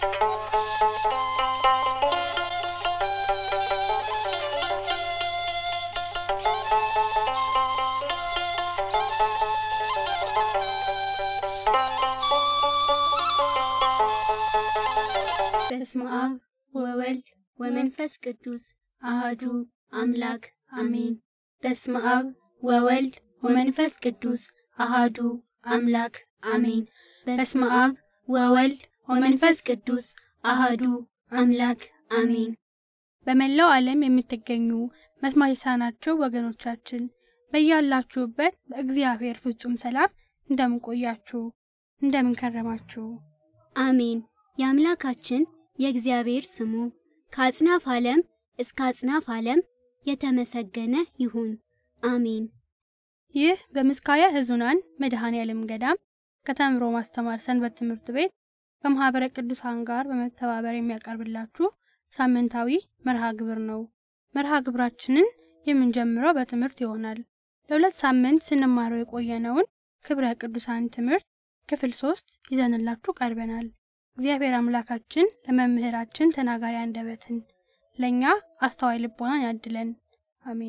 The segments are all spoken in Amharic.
በስመ አብ ወወልድ ወመንፈስ ቅዱስ አሃዱ አምላክ አሜን። በስመ አብ ወወልድ ወመንፈስ ቅዱስ አሃዱ አምላክ አሜን። በስመ አብ ወወልድ ወመንፈስ ቅዱስ አሃዱ አምላክ አሜን። በመላው ዓለም የምትገኙ መስማት የተሳናችሁ ወገኖቻችን በያላችሁበት በእግዚአብሔር ፍጹም ሰላም እንደምን ቆያችሁ? እንደምን ከረማችሁ? አሜን። የአምላካችን የእግዚአብሔር ስሙ ከአጽናፍ ዓለም እስከ አጽናፍ ዓለም የተመሰገነ ይሁን። አሜን። ይህ በምስካየ ሕዙናን መድኃኔ ዓለም ገዳም ከተምሮ ማስተማር ሰንበት ትምህርት ቤት ከማኅበረ ቅዱሳን ጋር በመተባበር የሚያቀርብላችሁ ሳምንታዊ መርሃ ግብር ነው። መርሃ ግብራችንን የምንጀምረው በትምህርት ይሆናል። ለሁለት ሳምንት ስንማረው የቆየነውን ክብረ ቅዱሳን ትምህርት ክፍል ሶስት ይዘንላችሁ ቀርበናል። እግዚአብሔር አምላካችን ለመምህራችን ተናጋሪ አንደበትን ለእኛ አስተዋይ ልቦናን ያድለን። አሜን።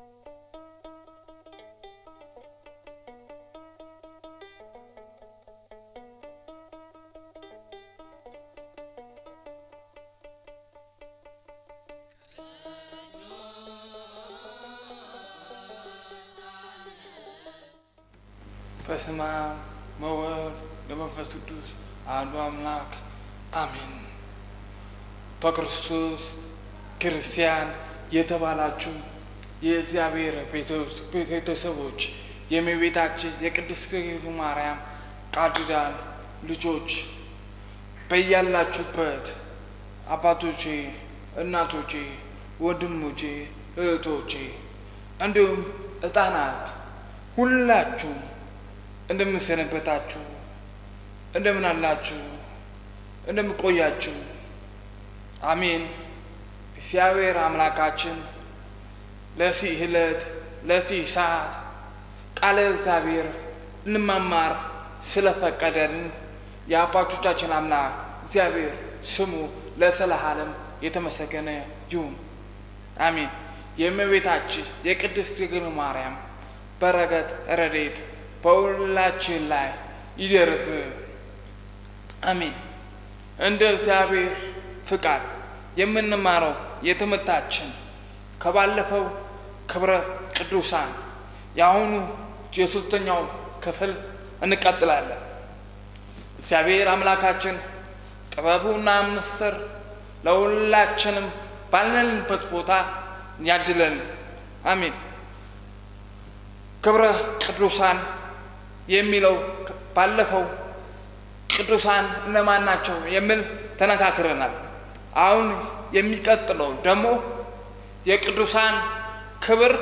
በስመ አብ ወወልድ ወመንፈስ ቅዱስ አሐዱ አምላክ አሜን። በክርስቶስ ክርስቲያን የተባላችሁ የእግዚአብሔር ቤተሰቦች የእመቤታችን የቅድስት ድንግል ማርያም ቃል ኪዳን ልጆች በያላችሁበት አባቶቼ፣ እናቶቼ፣ ወንድሞቼ፣ እህቶቼ እንዲሁም ሕፃናት ሁላችሁ እንደምንሰነበታችሁ እንደምን አላችሁ? እንደምን ቆያችሁ? አሜን። እግዚአብሔር አምላካችን ለዚህ ዕለት ለዚህ ሰዓት ቃለ እግዚአብሔር እንማማር ስለፈቀደልን የአባቶቻችን አምላክ እግዚአብሔር ስሙ ለዘለዓለም የተመሰገነ ይሁን። አሜን። የእመቤታችን የቅድስት ድንግል ማርያም በረከት ረድኤት በሁላችን ላይ ይደርብ። አሜን። እንደ እግዚአብሔር ፍቃድ የምንማረው የትምህርታችን ከባለፈው ክብረ ቅዱሳን የአሁኑ የሶስተኛው ክፍል እንቀጥላለን። እግዚአብሔር አምላካችን ጥበቡና ምስር ለሁላችንም ባለንበት ቦታ ያድለን። አሜን። ክብረ ቅዱሳን የሚለው ባለፈው ቅዱሳን እነማን ናቸው የሚል ተነካክረናል። አሁን የሚቀጥለው ደግሞ የቅዱሳን ክብር፣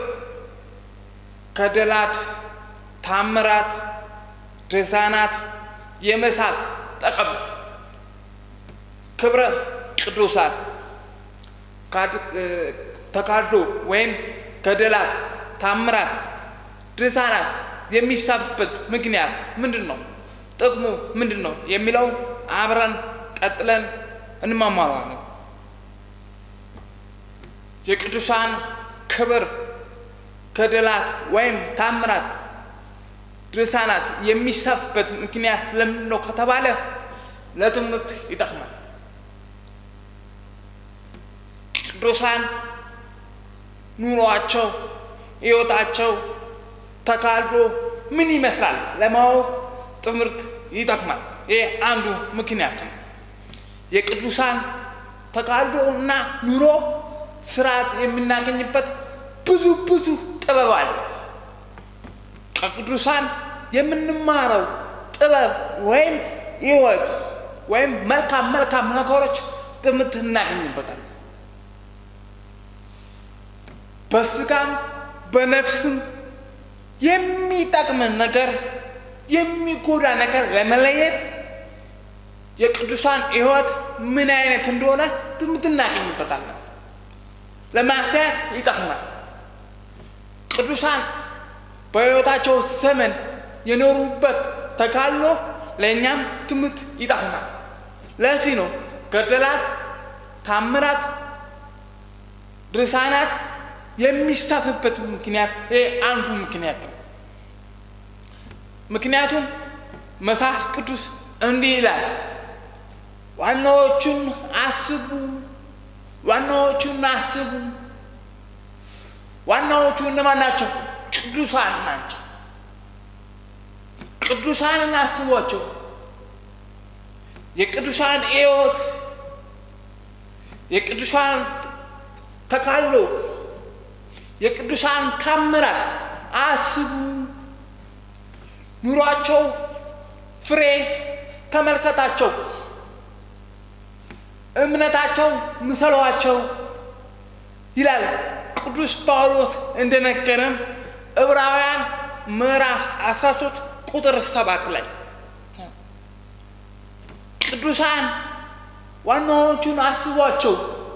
ገድላት፣ ታምራት፣ ድርሳናት የመሳብ ጠቀም ክብረ ቅዱሳን ተካዶ ወይም ገድላት፣ ታምራት፣ ድርሳናት የሚሳብበት ምክንያት ምንድን ነው? ጥቅሙ ምንድን ነው? የሚለው አብረን ቀጥለን እንማማራለን። የቅዱሳን ክብር፣ ገድላት ወይም ታምራት፣ ድርሳናት የሚሳብበት ምክንያት ለምንድን ነው ከተባለ ለትምህርት ይጠቅማል። ቅዱሳን ኑሯቸው፣ ሕይወታቸው ተካልዶ ምን ይመስላል ለማወቅ ትምህርት ይጠቅማል። ይህ አንዱ ምክንያት ነው። የቅዱሳን ተካልዶ እና ኑሮ ስርዓት የምናገኝበት ብዙ ብዙ ጥበብ አለ። ከቅዱሳን የምንማረው ጥበብ ወይም ሕይወት ወይም መልካም መልካም ነገሮች ትምህርት እናገኝበታል። በስጋም በነፍስም የሚጠቅምን ነገር የሚጎዳ ነገር ለመለየት የቅዱሳን ሕይወት ምን አይነት እንደሆነ ትምህርት እናገኝበታለን። ለማስተያየት ይጠቅማል። ቅዱሳን በሕይወታቸው ዘመን የኖሩበት ተጋድሎ ለእኛም ትምህርት ይጠቅማል። ለዚህ ነው ገድላት፣ ታምራት፣ ድርሳናት የሚሳፍበት ምክንያት ይሄ አንዱ ምክንያት ነው። ምክንያቱም መጽሐፍ ቅዱስ እንዲህ ይላል፣ ዋናዎቹን አስቡ፣ ዋናዎቹን አስቡ። ዋናዎቹ እነማን ናቸው? ቅዱሳን ናቸው። ቅዱሳንን አስቧቸው። የቅዱሳን ሕይወት፣ የቅዱሳን ተካሎ፣ የቅዱሳን ታምራት አስቡ። ኑሯቸው ፍሬ ተመልከታቸው። እምነታቸው ምሰሏቸው ይላል ቅዱስ ጳውሎስ እንደነገረን ዕብራውያን ምዕራፍ 13 ቁጥር ሰባት ላይ ቅዱሳን ዋናዎቹን አስቧቸው።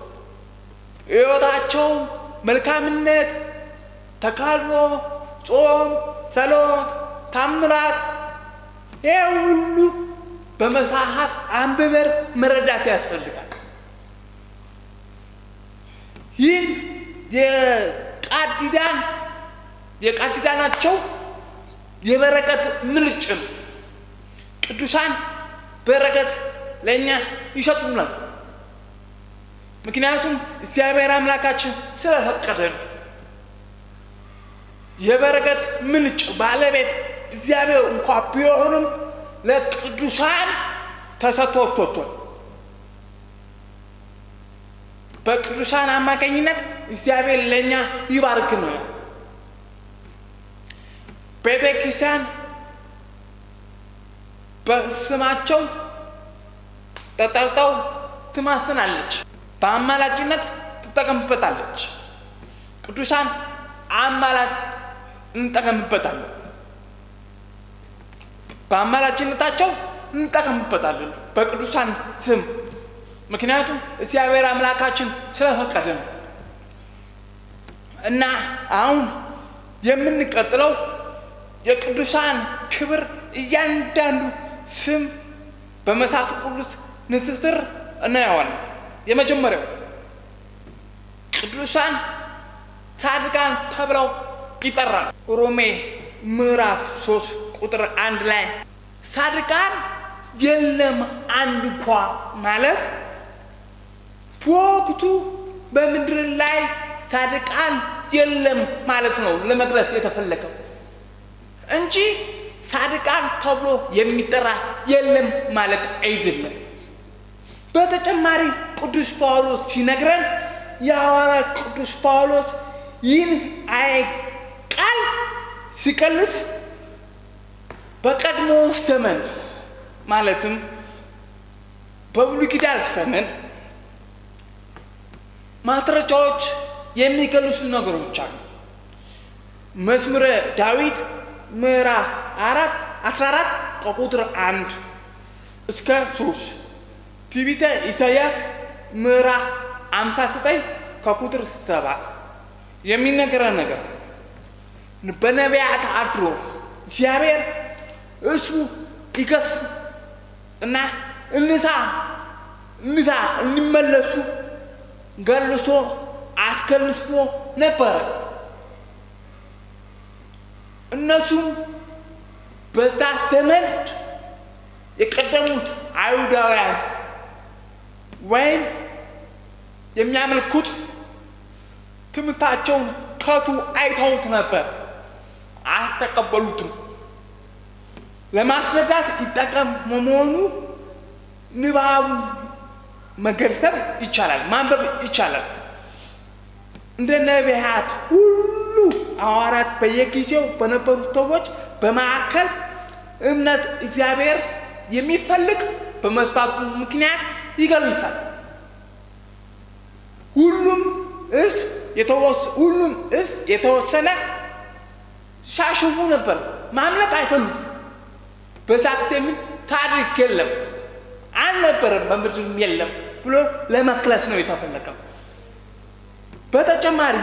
ሕይወታቸው መልካምነት፣ ተካድኖ፣ ጾም፣ ጸሎት፣ ታምራት ይህ ሁሉ በመጽሐፍ አንብበር መረዳት ያስፈልጋል። ይህ የቃል ኪዳን የቃል ኪዳናቸው የበረከት ምንጭ ነው። ቅዱሳን በረከት ለእኛ ይሰጡናል። ምክንያቱም እግዚአብሔር አምላካችን ስለፈቀደ ነው። የበረከት ምንጭ ባለቤት እግዚአብሔር እንኳ ቢሆንም ለቅዱሳን ተሰጥቶቶቷል። በቅዱሳን አማካኝነት እግዚአብሔር ለእኛ ይባርክ ነው። ቤተ ክርስቲያን በስማቸው ተጠርተው ትማትናለች፣ በአማላጭነት ትጠቀምበታለች። ቅዱሳን አማላጭ እንጠቀምበታለን፣ በአማላጭነታቸው እንጠቀምበታለን በቅዱሳን ስም ምክንያቱም እግዚአብሔር አምላካችን ስለፈቀደ ነው። እና አሁን የምንቀጥለው የቅዱሳን ክብር እያንዳንዱ ስም በመጽሐፍ ቅዱስ ንጽጽር እናየዋለን። የመጀመሪያው ቅዱሳን ጻድቃን ተብለው ይጠራል። ሮሜ ምዕራፍ ሶስት ቁጥር አንድ ላይ ጻድቃን የለም አንድ እንኳ ማለት በወቅቱ በምድር ላይ ጻድቃን የለም ማለት ነው ለመግለጽ የተፈለገው እንጂ ጻድቃን ተብሎ የሚጠራ የለም ማለት አይደለም። በተጨማሪ ቅዱስ ጳውሎስ ሲነግረን የሐዋርያ ቅዱስ ጳውሎስ ይህን አይ ቃል ሲቀልስ በቀድሞ ዘመን ማለትም በብሉይ ኪዳን ዘመን ማስረጃዎች የሚገልጹ ነገሮች አሉ። መዝሙረ ዳዊት ምዕራፍ አራት አስራ አራት ከቁጥር አንድ እስከ ሶስት ትንቢተ ኢሳያስ ምዕራፍ አምሳ ዘጠኝ ከቁጥር ሰባት የሚነገረን ነገር በነቢያት አድሮ እግዚአብሔር እሱ ይገስ እና እንሳ እንሳ እንመለሱ ገልሶ አስከልሶ ነበረ። እነሱም በዛ ዘመን የቀደሙት አይሁዳውያን ወይም የሚያመልኩት ትምህርታቸውን ከቱ አይተውት ነበር፣ አልተቀበሉትም። ለማስረዳት ይጠቀም መሆኑ ንባቡ መገንዘብ ይቻላል፣ ማንበብ ይቻላል። እንደ ነቢያት ሁሉ ሐዋርያት በየጊዜው በነበሩት ሰዎች በማዕከል እምነት እግዚአብሔር የሚፈልግ በመስባቱ ምክንያት ይገልጻል። ሁሉም እስ ሁሉም እስ የተወሰነ ሻሽፉ ነበር፣ ማምለክ አይፈልጉም። በዛ ጊዜ ምን ታሪክ የለም አልነበረም፣ በምድርም የለም ብሎ ለመክለስ ነው የተፈለገው። በተጨማሪ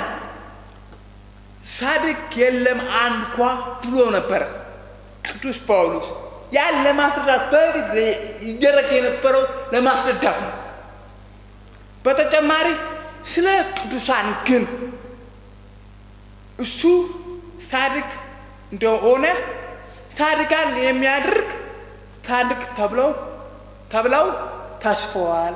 ሳድቅ የለም አንድ ኳ ብሎ ነበረ ቅዱስ ጳውሎስ። ያን ለማስረዳት በፊት ይደረግ የነበረው ለማስረዳት ነው። በተጨማሪ ስለ ቅዱሳን ግን እሱ ጻድቅ እንደሆነ ጻድቃን የሚያደርግ ጻድቅ ተብለው ተብለው ተስፈዋል።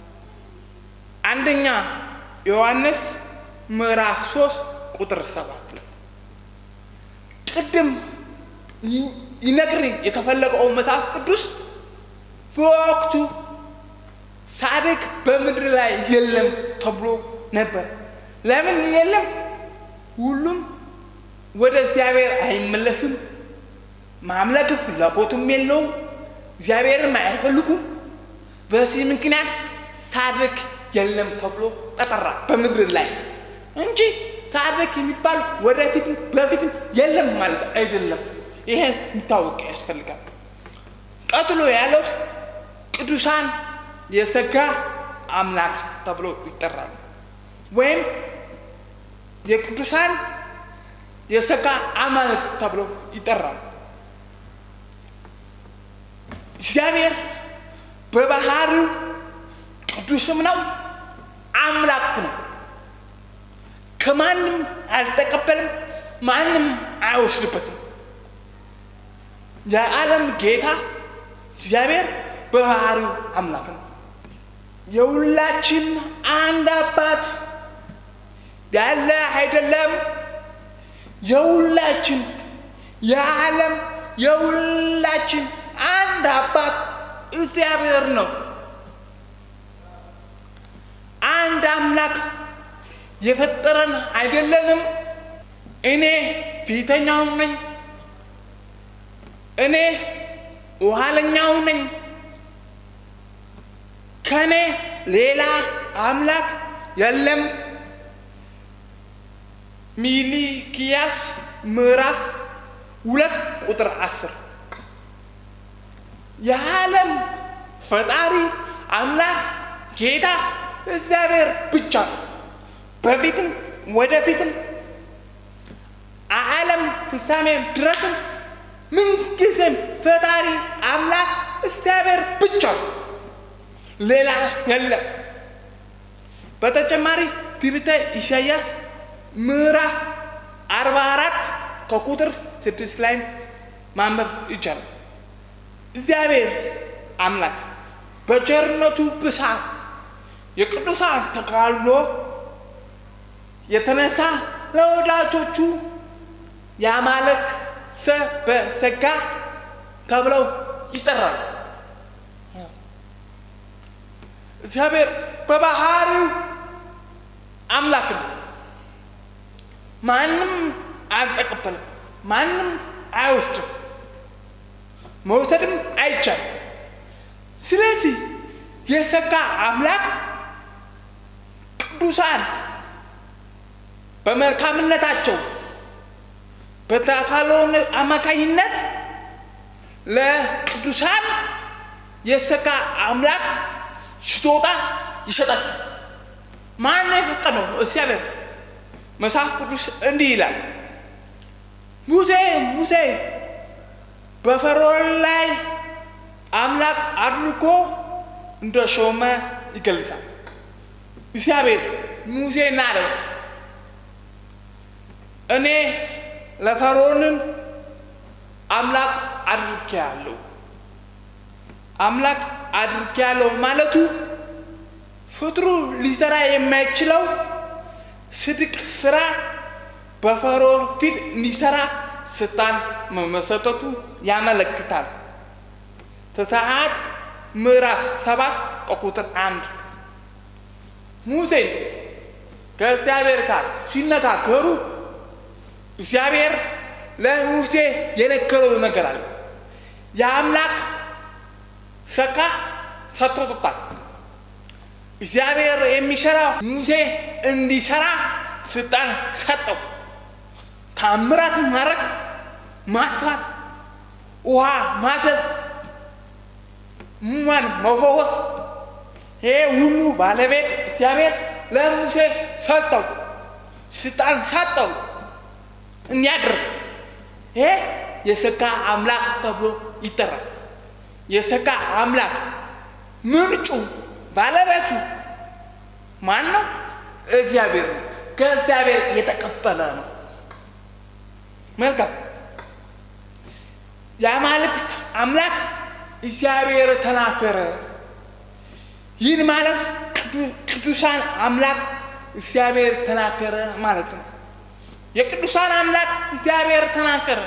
አንደኛ ዮሐንስ ምዕራፍ 3 ቁጥር 7 ላይ ቅድም ይነግር የተፈለገው መጽሐፍ ቅዱስ በወቅቱ ጻድቅ በምድር ላይ የለም ተብሎ ነበር። ለምን የለም? ሁሉም ወደ እግዚአብሔር አይመለስም። ማምለክ ፍላጎቱም የለውም። እግዚአብሔርም አይፈልጉም። በዚህ ምክንያት ጻድቅ የለም ተብሎ ተጠራ በምድር ላይ እንጂ ጻድቅ የሚባል ወደፊትም በፊትም የለም ማለት አይደለም። ይሄን የሚታወቅ ያስፈልጋል። ቀጥሎ ያለው ቅዱሳን የጸጋ አምላክ ተብሎ ይጠራሉ። ወይም የቅዱሳን የጸጋ አማልክት ተብሎ ይጠራሉ። እግዚአብሔር በባህሪው ቅዱስም ነው፣ አምላክ ነው። ከማንም አልተቀበልም፣ ማንም አይወስድበትም። የዓለም ጌታ እግዚአብሔር በባህሪው አምላክ ነው። የሁላችን አንድ አባት ያለ አይደለም። የሁላችን የዓለም የሁላችን አንድ አባት እግዚአብሔር ነው። አንድ አምላክ የፈጠረን አይደለንም። እኔ ፊተኛው ነኝ፣ እኔ ኋለኛው ነኝ፣ ከኔ ሌላ አምላክ የለም። ሚልኪያስ ምዕራፍ ሁለት ቁጥር አስር የዓለም ፈጣሪ አምላክ ጌታ እግዚአብሔር ብቻ ነው። በፊትም ወደፊትም ዓለም ፍጻሜ ድረስም ምንጊዜም ፈጣሪ አምላክ እግዚአብሔር ብቻ ነው፣ ሌላ የለም። በተጨማሪ ትንቢተ ኢሳያስ ምዕራፍ አርባ አራት ከቁጥር ስድስት ላይ ማንበብ ይቻላል። እግዚአብሔር አምላክ በቸርነቱ ብዛት የቅዱሳን ተጋድሎ የተነሳ ለወዳጆቹ ያማለክ በጸጋ ተብለው ይጠራሉ። እግዚአብሔር በባህሪው አምላክ ነው። ማንም አልተቀበልም፣ ማንም አይወስድም፣ መውሰድም አይቻልም። ስለዚህ የጸጋ አምላክ ቅዱሳን በመልካምነታቸው በተካሎ አማካኝነት ለቅዱሳን የጸጋ አምላክ ስጦታ ይሰጣቸው። ማን የፈቀደው? እግዚአብሔር። መጽሐፍ ቅዱስ እንዲህ ይላል፣ ሙሴ ሙሴ በፈርዖን ላይ አምላክ አድርጎ እንደ ሾመ ይገልጻል። እግዚአብሔር ሙሴን አለው እኔ ለፈርዖንን አምላክ አድርጌያለሁ። አምላክ አድርጌያለሁ ማለቱ ፍጥሩ ሊሰራ የማይችለው ስድቅ ስራ በፈርዖን ፊት እንዲሰራ ስልጣን መመሰጠቱ ያመለክታል። ዘጸአት ምዕራፍ ሰባት ከቁጥር አንድ ሙሴን ከእግዚአብሔር ጋር ሲነጋገሩ እግዚአብሔር ለሙሴ የነገረው ነገር አለ። የአምላክ ሰካ ሰጥቶታል። እግዚአብሔር የሚሰራ ሙሴ እንዲሰራ ስልጣን ሰጠው። ታምራት ማድረግ፣ ማጥፋት፣ ውሃ ማዘዝ፣ ሙማን መፈወስ፣ ይሄ ሁሉ ባለቤት እግዚአብሔር ለሙሴ ሰጠው፣ ስልጣን ሰጠው እንዲያደርግ። ይሄ የሰጋ አምላክ ተብሎ ይጠራል። የሰጋ አምላክ ምንጩ ባለቤቱ ማን ነው? እግዚአብሔር ነው። ከእግዚአብሔር የተቀበለ ነው። መልካም የአማልክት አምላክ እግዚአብሔር ተናገረ። ይህን ማለት ቅዱሳን አምላክ እግዚአብሔር ተናገረ ማለት ነው። የቅዱሳን አምላክ እግዚአብሔር ተናገረ።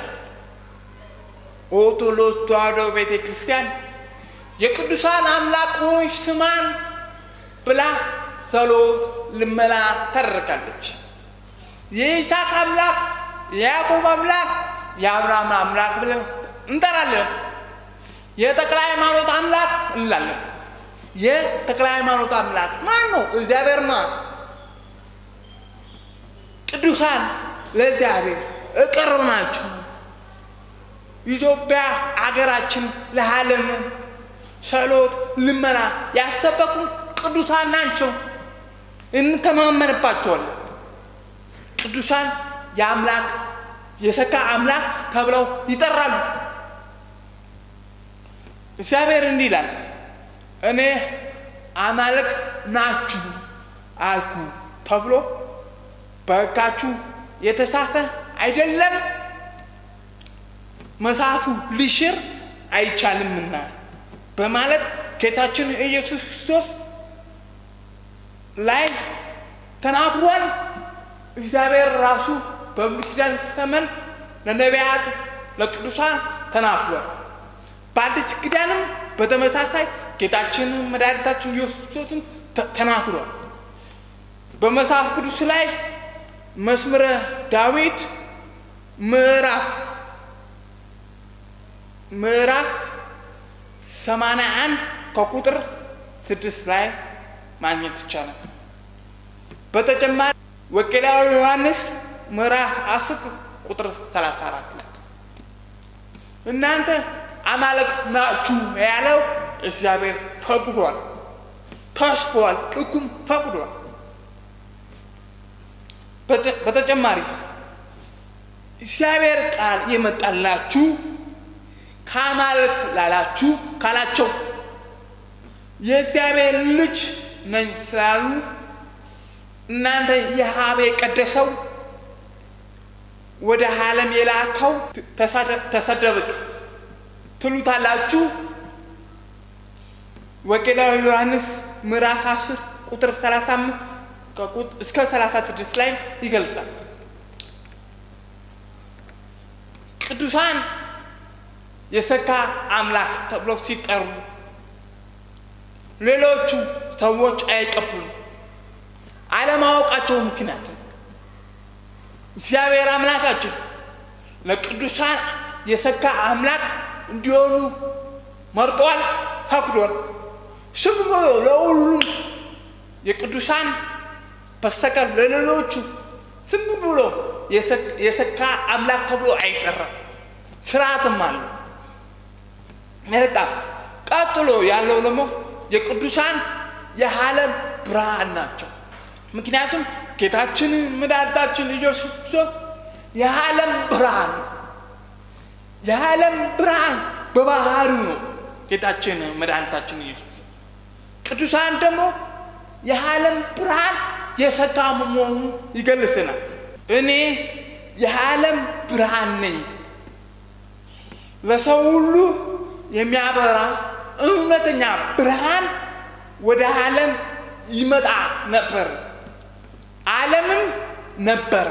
ኦርቶዶክስ ተዋሕዶ ቤተ ክርስቲያን የቅዱሳን አምላክ ሆይ ስማን ብላ ጸሎት፣ ልመና ታደርጋለች። የይስሐቅ አምላክ፣ የያዕቆብ አምላክ፣ የአብርሃም አምላክ ብለን እንጠራለን። የተክለ ሃይማኖት አምላክ እንላለን። የተክለ ሃይማኖት አምላክ ማን ነው? እግዚአብሔር ነው። ቅዱሳን ለእግዚአብሔር እቅርብ ናቸው። ኢትዮጵያ አገራችን ለዓለምን ጸሎት፣ ልመና ያሰበኩ ቅዱሳን ናቸው። እንተማመንባቸዋለን። ቅዱሳን የአምላክ የሰካ አምላክ ተብለው ይጠራሉ። እግዚአብሔር እንዲህ ይላል፣ እኔ አማልክት ናችሁ አልኩ ተብሎ በሕጋችሁ የተጻፈ አይደለም? መጽሐፉ ሊሽር አይቻልምና በማለት ጌታችን ኢየሱስ ክርስቶስ ላይ ተናግሯል። እግዚአብሔር ራሱ በብሉይ ኪዳን ዘመን ለነቢያት ለቅዱሳን ተናግሯል። በአዲስ ኪዳንም በተመሳሳይ ጌታችን መድኃኒታችን ኢየሱስ ክርስቶስን ተናግሯል። በመጽሐፍ ቅዱስ ላይ መዝሙረ ዳዊት ምዕራፍ ምዕራፍ ሰማንያ አንድ ከቁጥር ስድስት ላይ ማግኘት ይቻላል። በተጨማሪ ወንጌላዊ ዮሐንስ ምዕራፍ አስር ቁጥር ሰላሳ አራት ላይ እናንተ አማልክት ናችሁ ያለው እግዚአብሔር ፈቅዷል፣ ተስፏል፣ ሕጉም ፈቅዷል። በተጨማሪ እግዚአብሔር ቃል የመጣላችሁ ከአማልክት ላላችሁ ካላቸው የእግዚአብሔር ልጅ ነኝ ስላሉ እናንተ የሀብ የቀደሰው ወደ ዓለም የላከው ተሰደብክ ትሉታላችሁ። ወንጌላዊ ዮሐንስ ምዕራፍ 10 ቁጥር 35 እስከ 36 ላይ ይገልጻል። ቅዱሳን የሰካ አምላክ ተብሎ ሲጠሩ ሌሎቹ ሰዎች አይቀበሉም። አለማወቃቸው ምክንያት እግዚአብሔር አምላካችን ለቅዱሳን የሰካ አምላክ እንዲሆኑ መርጧል፣ ፈቅዷል። ስም ብሎ ለሁሉም የቅዱሳን በስተቀር ለሌሎቹ ዝም ብሎ የሰካ አምላክ ተብሎ አይጠራም። ስርዓትም አለው። መልካም። ቀጥሎ ያለው ደግሞ የቅዱሳን የዓለም ብርሃን ናቸው። ምክንያቱም ጌታችን መድኃኒታችን ኢየሱስ ክርስቶስ የዓለም ብርሃን ነው። የዓለም ብርሃን በባህሪው ነው ጌታችን መድኃኒታችን ኢየሱስ ቅዱሳን ደግሞ የዓለም ብርሃን የሰካ መሆኑ ይገልጽናል። እኔ የዓለም ብርሃን ነኝ ለሰው ሁሉ የሚያበራ እውነተኛ ብርሃን ወደ ዓለም ይመጣ ነበር፣ ዓለምም ነበረ።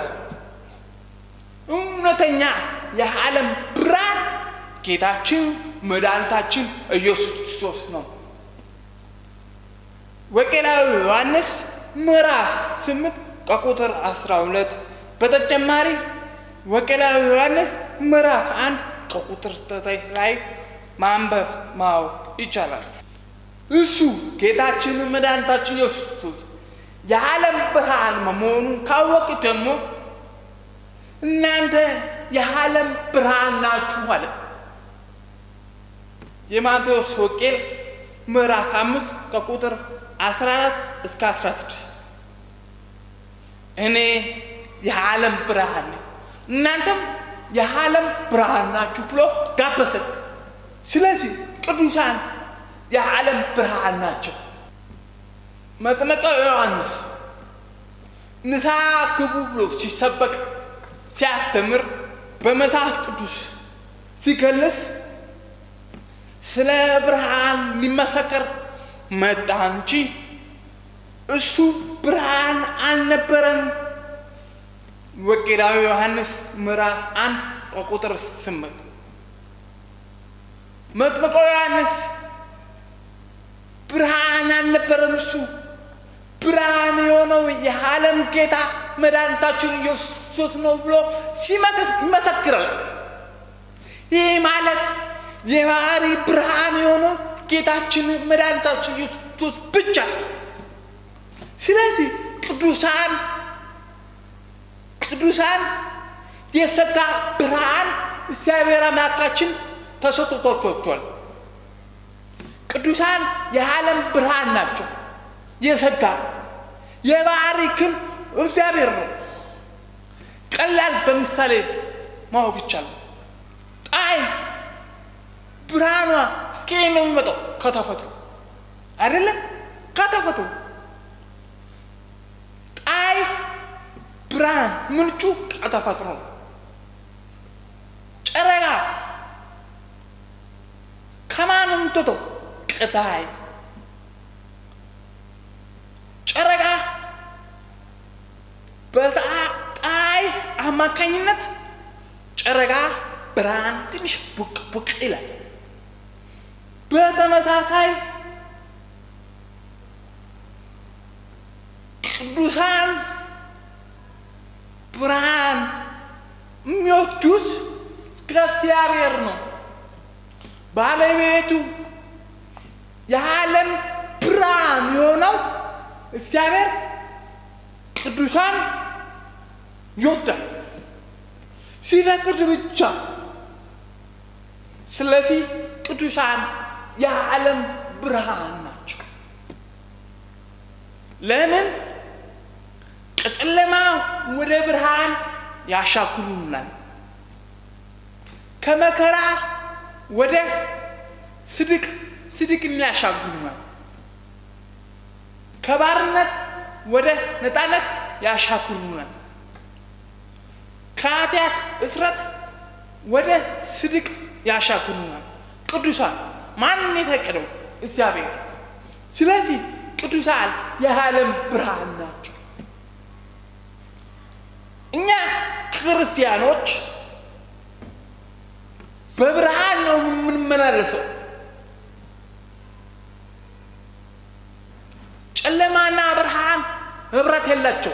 እውነተኛ የዓለም ብርሃን ጌታችን መድኃኒታችን ኢየሱስ ክርስቶስ ነው። ወንጌላዊ ዮሐንስ ምዕራፍ ስምንት ከቁጥር አስራ ሁለት በተጨማሪ ወንጌላዊ ዮሐንስ ምዕራፍ አንድ ከቁጥር ዘጠኝ ላይ ማንበብ ማወቅ ይቻላል። እሱ ጌታችን መድኃኒታችን ኢየሱስ ክርስቶስ የዓለም ብርሃን መሆኑን ካወቅ ደግሞ እናንተ የዓለም ብርሃን ናችሁ አለ። የማቴዎስ ወንጌል ምዕራፍ አምስት ከቁጥር 14 እስከ 16 እኔ የዓለም ብርሃን ነኝ እናንተም የዓለም ብርሃን ናችሁ ብሎ ጋበሰን። ስለዚህ ቅዱሳን የዓለም ብርሃን ናቸው። መጥምቀ ዮሐንስ ንስሐ ግቡ ብሎ ሲሰበክ ሲያስተምር በመጽሐፍ ቅዱስ ሲገለጽ ስለ ብርሃን ሊመሰከር መጣ እንጂ እሱ ብርሃን አልነበረም። ወንጌላዊ ዮሐንስ ምዕራፍ አንድ ከቁጥር ስምንት መጥምቀ ዮሐንስ ብርሃን አልነበረም። እሱ ብርሃን የሆነው የዓለም ጌታ መድኃኒታችን ኢየሱስ ነው ብሎ ሲመክስ ይመሰክራል። ይህ ማለት የባህሪ ብርሃን የሆነው ጌታችን መድኃኒታችን ኢየሱስ ብቻ። ስለዚህ ቅዱሳን ቅዱሳን የሰጋ ብርሃን እግዚአብሔር አምላካችን ተሰጥቷቸዋል። ቅዱሳን የዓለም ብርሃን ናቸው። የሰጋ የባህሪ ግን እግዚአብሔር ነው። ቀላል በምሳሌ ማወቅ ይቻላል። ፀሐይ ብርሃኗ ከየት ነው የሚመጣው? ከተፈጥሮ አይደለም? ከተፈጥሮ ፀሐይ ብርሃን ምንጩ ከተፈጥሮ ነው። ጨረቃ ከማን ነው የምትወጣው? ከፀሐይ ጨረቃ በፀሐይ አማካኝነት ጨረቃ ብርሃን ትንሽ ቡቅ ቡቅ ይላል። በተመሳሳይ ቅዱሳን ብርሃን የሚወስዱት ከእግዚአብሔር ነው። ባለቤቱ የዓለም ብርሃን የሆነው እግዚአብሔር ቅዱሳን ይወዳል ሲፈቅድ ብቻ። ስለዚህ ቅዱሳን የዓለም ብርሃን ናቸው። ለምን? ከጨለማ ወደ ብርሃን ያሻግሩናል። ከመከራ ወደ ስድቅ ስድቅን ያሻግሩናል። ከባርነት ወደ ነፃነት ያሻግሩናል። ከኃጢአት እስረት ወደ ስድቅ ያሻግሩናል። ቅዱሳን ማን የፈቀደው? እግዚአብሔር። ስለዚህ ቅዱሳን የዓለም ብርሃን ናቸው። እኛ ክርስቲያኖች በብርሃን ነው የምንመላለሰው። ጨለማና ብርሃን ህብረት የላቸው።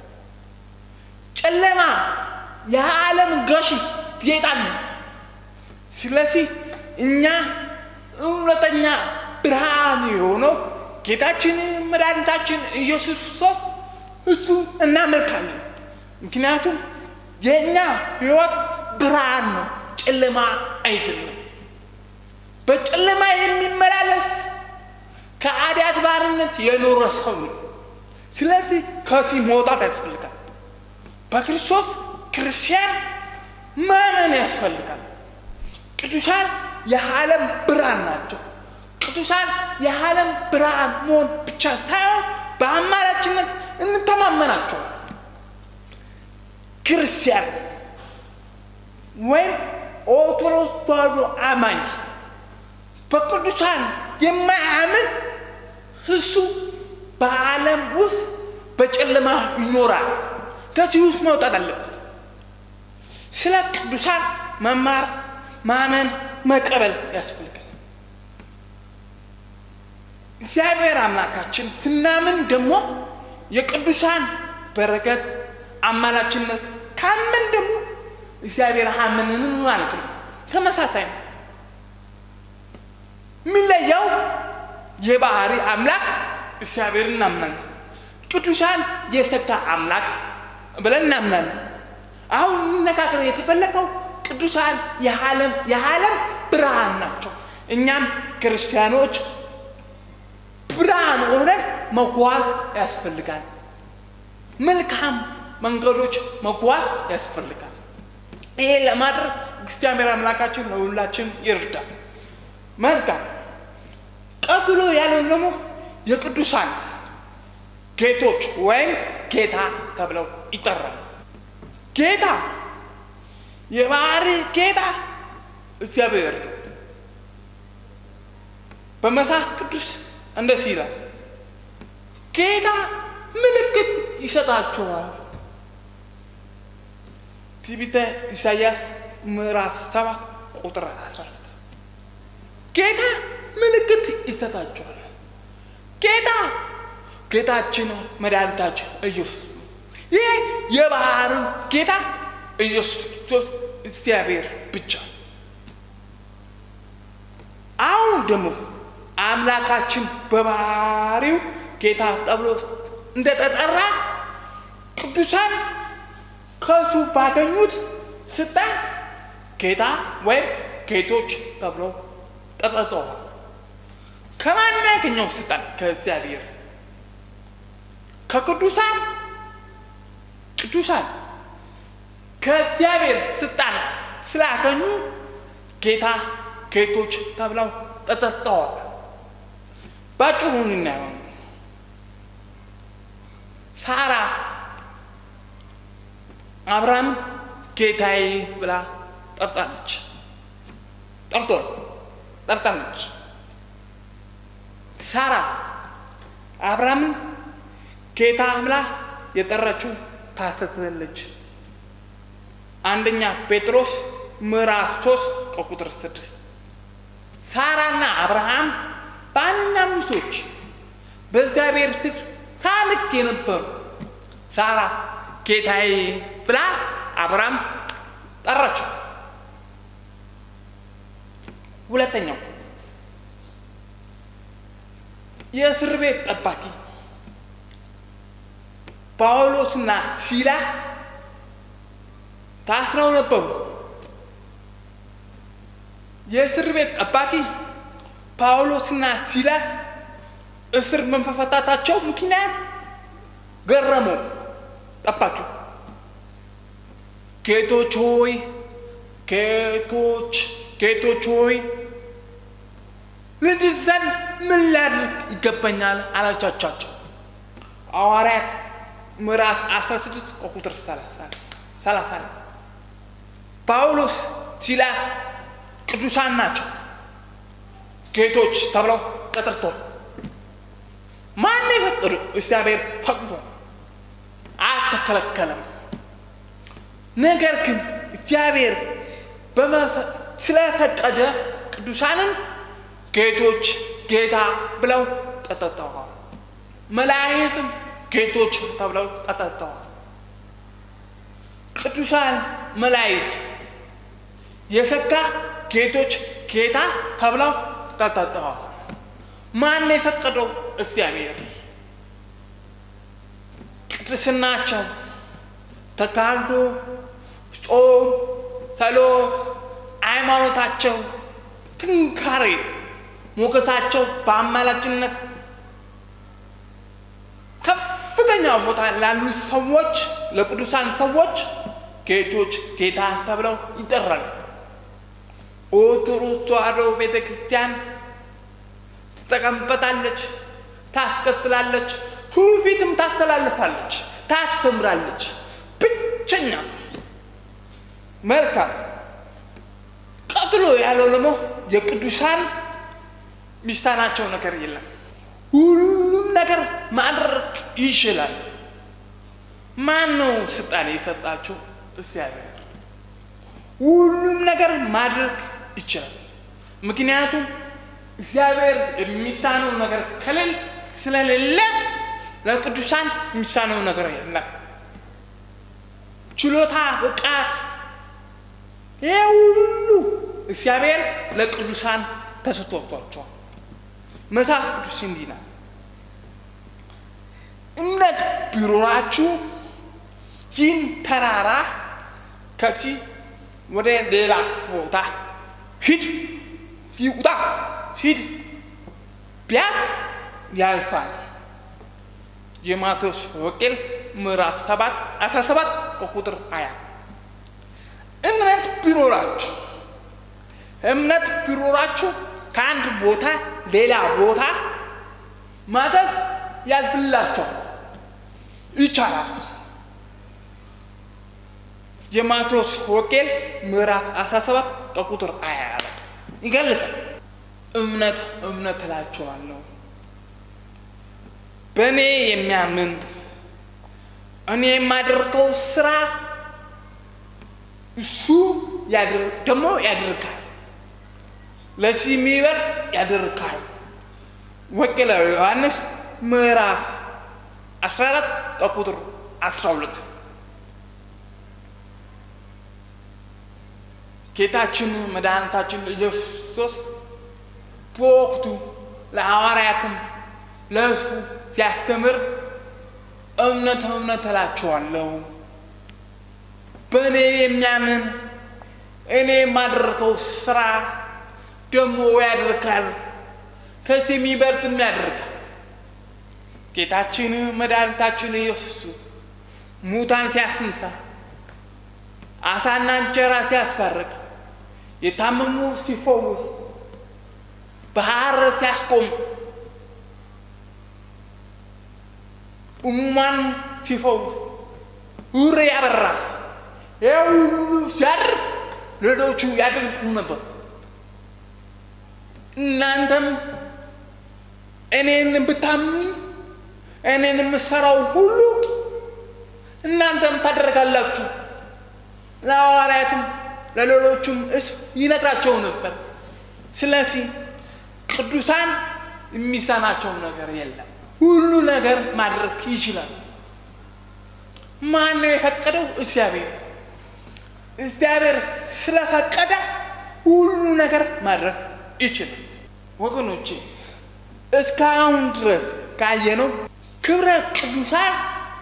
ጨለማ የዓለም ገዢ ጌጣን ነው። ስለዚህ እኛ እውነተኛ ብርሃን የሆነው ጌታችን መድኃኒታችን ኢየሱስ ክርስቶስ እሱ እናመልካለን። ምክንያቱም የእኛ ህይወት ብርሃን ነው፣ ጨለማ አይደለም። በጨለማ የሚመላለስ ከኃጢአት ባርነት የኖረ ሰው ነው። ስለዚህ ከዚህ መውጣት ያስፈልጋል። በክርስቶስ ክርስቲያን ማመን ያስፈልጋል። ቅዱሳን የዓለም ብርሃን ናቸው። ቅዱሳን የዓለም ብርሃን መሆን ብቻ ሳይሆን በአማራጭነት እንተማመናቸው። ክርስቲያን ወይም ኦርቶዶክስ ተዋሕዶ አማኝ በቅዱሳን የማያምን እሱ በዓለም ውስጥ በጨለማ ይኖራል። ከዚህ ውስጥ መውጣት አለበት። ስለ ቅዱሳን መማር፣ ማመን፣ መቀበል ያስፈልጋል። እግዚአብሔር አምላካችን ስናምን ደግሞ የቅዱሳን በረከት አማላችነት ካምን ደግሞ እግዚአብሔር አምንን ማለት ነው። ተመሳሳይ ነው። የሚለየው የባህሪ አምላክ እግዚአብሔር እናምናለን። ቅዱሳን የሰጋ አምላክ ብለን እናምናለን። አሁን እንነጋገር የተፈለገው ቅዱሳን የዓለም የዓለም ብርሃን ናቸው። እኛም ክርስቲያኖች ብርሃን ሆነን መጓዝ ያስፈልጋል። መልካም መንገዶች መጓዝ ያስፈልጋል። ይሄ ለማድረግ እግዚአብሔር አምላካችን ለሁላችን ይርዳል። መልካም ቀጥሎ ያለው ደግሞ የቅዱሳን ጌቶች ወይም ጌታ ተብለው ይጠራሉ። ጌታ የባህሪ ጌታ እግዚአብሔር ነው። በመጽሐፍ ቅዱስ እንደዚህ ይላል፣ ጌታ ምልክት ይሰጣችኋል። ትንቢተ ኢሳይያስ ምዕራፍ ሰባት ቁጥር 14 ጌታ ምልክት ይሰጣችኋል። ጌታ ጌታችን መድኃኒታችን ኢየሱስ ይህ የባህሪው ጌታ ኢየሱስ ክርስቶስ እግዚአብሔር ብቻ። አሁን ደግሞ አምላካችን በባህሪው ጌታ ተብሎ እንደተጠራ ቅዱሳን ከሱ ባገኙት ስልጣን ጌታ ወይም ጌቶች ተብሎ ተጠርተዋል። ከማን ያገኘው ስልጣን? ከእግዚአብሔር ከቅዱሳን ቅዱሳን ከእግዚአብሔር ስልጣን ስላገኙ ጌታ ጌቶች ተብለው ተጠርተዋል። ባጭሩ እናየው። ሳራ አብርሃም ጌታዬ ብላ ጠርጣለች። ጠርቶ ጠርጣለች። ሳራ አብርሃምን ጌታ ብላ የጠራችው ታስተትለች። አንደኛ ጴጥሮስ ምዕራፍ ሶስት ከቁጥር ስድስት ሳራና አብርሃም ባልና ሚስቶች በእግዚአብሔር ፊት ታልቅ የነበሩ ሳራ ጌታዬ ብላ አብርሃም ጠራችው። ሁለተኛው የእስር ቤት ጠባቂ ጳውሎስና ሲላ ታስረው ነበሩ። የእስር ቤት ጠባቂ ጳውሎስና ሲላስ እስር መፈታታቸው ምክንያት ገረመው። ጠባቂው ጌቶች ሆይ ጌቶች ጌቶች ሆይ ልድን ዘንድ ምን ላድርግ ይገባኛል አላቻቻቸው። ሐዋርያት ምዕራፍ 16 ከቁጥር 30 ጳውሎስ ሲላ ቅዱሳን ናቸው። ጌቶች ተብለው ተጠርቷል። ማን የፈጠሩ? እግዚአብሔር ፈቅዶ አልተከለከለም። ነገር ግን እግዚአብሔር ስለፈቀደ ቅዱሳንን ጌቶች ጌታ ብለው ተጠርተዋል። መላእክትም ጌቶች ተብለው ተጠርተዋል። ቅዱሳን መላእክት የሰጋ ጌቶች ጌታ ተብለው ተጠርተዋል። ማን የፈቀደው? እግዚአብሔር። ቅድስናቸው፣ ተጋድሎ፣ ጾም፣ ጸሎት፣ ሃይማኖታቸው፣ ጥንካሬ፣ ሞገሳቸው በአማላጅነት ከፍተኛ ቦታ ላሉ ሰዎች ለቅዱሳን ሰዎች ጌቶች ጌታ ተብለው ይጠራሉ። ኦርቶዶክስ ተዋሕዶ ቤተ ክርስቲያን ትጠቀምበታለች፣ ታስቀጥላለች፣ ትውፊትም ታስተላልፋለች፣ ታስተምራለች። ብቸኛ መልካም። ቀጥሎ ያለው ደግሞ የቅዱሳን ሚስታናቸው ነገር የለም። ሁሉም ነገር ማድረግ ይችላል። ማን ነው ስልጣን የሰጣቸው? እግዚአብሔር። ሁሉም ነገር ማድረግ ይችላል። ምክንያቱም እግዚአብሔር የሚሳነው ነገር ከሌለ ስለሌለ ለቅዱሳን የሚሳነው ነገር የለም። ችሎታ፣ ብቃት፣ ይህ ሁሉ እግዚአብሔር ለቅዱሳን ተሰጥቷቸዋል። መጽሐፍ ቅዱስ እንዲህ ነው፣ እምነት ቢኖራችሁ ይህን ተራራ ከዚህ ወደ ሌላ ቦታ ሂድ ይውጣ ሂድ ቢያት ያልፋል። የማቴዎስ ወንጌል ምዕራፍ 7 17 ከቁጥር 20 እምነት ቢኖራችሁ እምነት ቢኖራችሁ ከአንድ ቦታ ሌላ ቦታ ማዘዝ ያልፍላቸዋል። ይቻላል። የማቴዎስ ወንጌል ምዕራፍ 17 ከቁጥር 20 ላይ ይገልጻል። እምነት እምነት እላቸዋለሁ በእኔ የሚያምን እኔ የማደርገው ስራ እሱ ደግሞ ያደርጋል፣ ለዚህ የሚበልጥ ያደርጋል። ወንጌላዊ ዮሐንስ ምዕራፍ 14 ከቁጥር 12 ጌታችን መድኃኒታችን ኢየሱስ ክርስቶስ በወቅቱ ለሐዋርያትም ለሕዝቡ ሲያስተምር እውነት እውነት እላችኋለሁ በእኔ የሚያምን እኔ የማደርገው ስራ ደግሞ ያደርጋል፣ ከዚህ የሚበልጥም ያደርጋል። ጌታችን መድኃኒታችን ኢየሱስ ሙታን ሲያስነሳ፣ አሳና እንጀራ ሲያስፈርቅ፣ የታመሙ ሲፈውስ፣ ባህር ሲያስቆም፣ ሕሙማን ሲፈውስ፣ ዕውር ያበራ ይህ ሁሉ ሲያደርግ ሌሎቹ ያደንቁ ነበር። እናንተም እኔን ብታምኑኝ እኔን የምሰራው ሁሉ እናንተም ታደርጋላችሁ። ለሐዋርያትም ለሌሎቹም ሕዝብ ይነግራቸው ነበር። ስለዚህ ቅዱሳን የሚሰናቸው ነገር የለም። ሁሉ ነገር ማድረግ ይችላል። ማን ነው የፈቀደው? እግዚአብሔር። እግዚአብሔር ስለፈቀደ ሁሉ ነገር ማድረግ ይችላል። ወገኖቼ እስካሁን ድረስ ካየነው ክብረ ቅዱሳን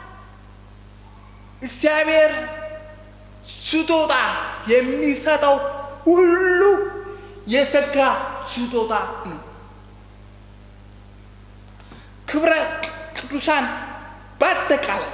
እግዚአብሔር ስጦታ የሚሰጠው ሁሉ የጸጋ ስጦታ ነው። ክብረ ቅዱሳን በአጠቃላይ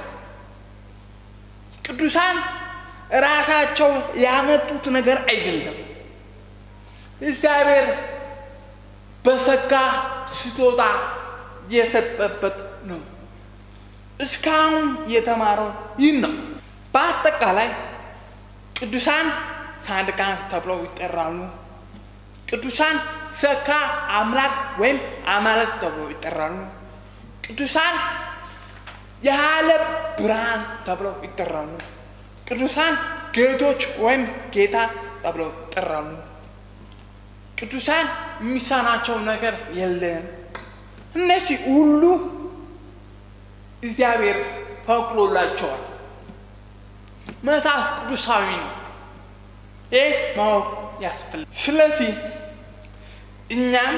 ቅዱሳን ራሳቸው ያመጡት ነገር አይደለም። እግዚአብሔር በጸጋ ስጦታ የሰጠበት ነው። እስካሁን የተማረው ይህ ነው። በአጠቃላይ ቅዱሳን ጻድቃን ተብለው ይጠራሉ። ቅዱሳን ጸጋ አምላክ ወይም አማልክት ተብለው ይጠራሉ። ቅዱሳን የዓለም ብርሃን ተብለው ይጠራሉ። ቅዱሳን ጌቶች ወይም ጌታ ተብለው ይጠራሉ። ቅዱሳን የሚሳናቸው ነገር የለም። እነዚህ ሁሉ እግዚአብሔር ፈቅዶላቸዋል። መጽሐፍ ቅዱሳዊ ነው። ይህ ማወቅ ያስፈልጋል። ስለዚህ እኛም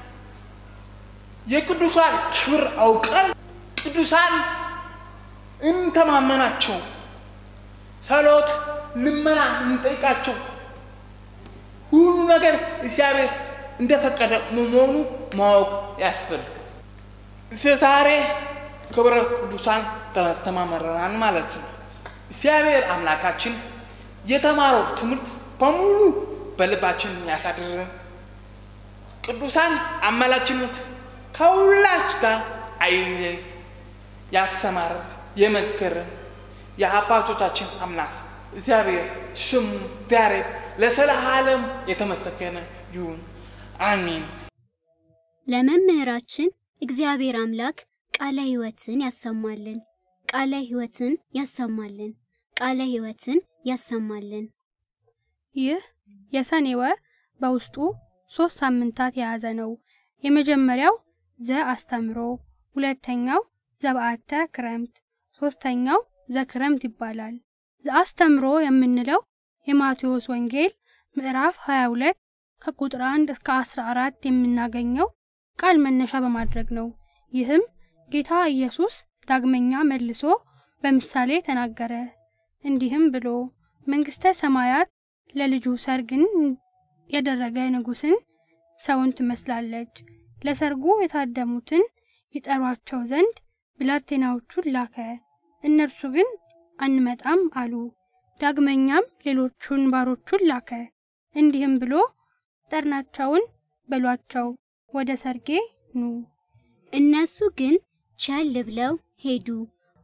የቅዱሳን ክብር አውቀን ቅዱሳን እንተማመናቸው፣ ጸሎት፣ ልመና እንጠይቃቸው። ሁሉ ነገር እግዚአብሔር እንደፈቀደ መሆኑ ማወቅ ያስፈልጋል። ዛሬ ክብረ ቅዱሳን ተማመረናል ማለት ነው። እግዚአብሔር አምላካችን የተማረው ትምህርት በሙሉ በልባችን ያሳድረን። ቅዱሳን አማላችነት ከሁላች ጋር አይለይ። ያሰማረ የመከረን የአባቶቻችን አምላክ እግዚአብሔር ስሙ ዛሬ ለዘለዓለም የተመሰገነ ይሁን፣ አሚን። ለመምህራችን እግዚአብሔር አምላክ ቃለ ሕይወትን ያሰማልን፣ ቃለ ሕይወትን ያሰማልን፣ ቃለ ሕይወትን ያሰማልን። ይህ የሰኔ ወር በውስጡ ሶስት ሳምንታት የያዘ ነው። የመጀመሪያው ዘ አስተምሮ፣ ሁለተኛው ዘበአተ ክረምት፣ ሶስተኛው ዘክረምት ይባላል። ዘአስተምሮ የምንለው የማቴዎስ ወንጌል ምዕራፍ 22 ከቁጥር 1 እስከ 14 የምናገኘው ቃል መነሻ በማድረግ ነው። ይህም ጌታ ኢየሱስ ዳግመኛ መልሶ በምሳሌ ተናገረ፣ እንዲህም ብሎ መንግሥተ ሰማያት ለልጁ ሰርግን ያደረገ ንጉሥን ሰውን ትመስላለች። ለሰርጉ የታደሙትን ይጠሯቸው ዘንድ ብላቴናዎቹን ላከ። እነርሱ ግን አንመጣም አሉ። ዳግመኛም ሌሎቹን ባሮቹን ላከ። እንዲህም ብሎ ጠርናቸውን በሏቸው፣ ወደ ሰርጌ ኑ። እነሱ ግን ቸል ብለው ሄዱ።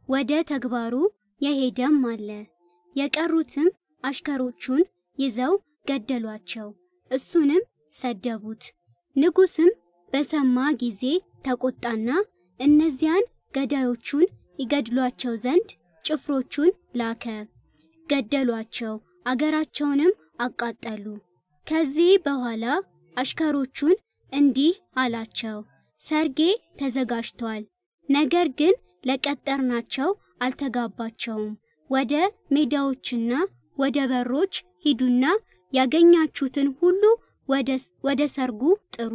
ወደ ተግባሩ የሄደም አለ። የቀሩትም አሽከሮቹን ይዘው ገደሏቸው፣ እሱንም ሰደቡት። ንጉሥም በሰማ ጊዜ ተቆጣና እነዚያን ገዳዮቹን ይገድሏቸው ዘንድ ጭፍሮቹን ላከ። ገደሏቸው፣ አገራቸውንም አቃጠሉ። ከዚህ በኋላ አሽከሮቹን እንዲህ አላቸው፣ ሰርጌ ተዘጋጅቷል፣ ነገር ግን ለቀጠርናቸው አልተጋባቸውም። ወደ ሜዳዎችና ወደ በሮች ሂዱና ያገኛችሁትን ሁሉ ወደ ሰርጉ ጥሩ።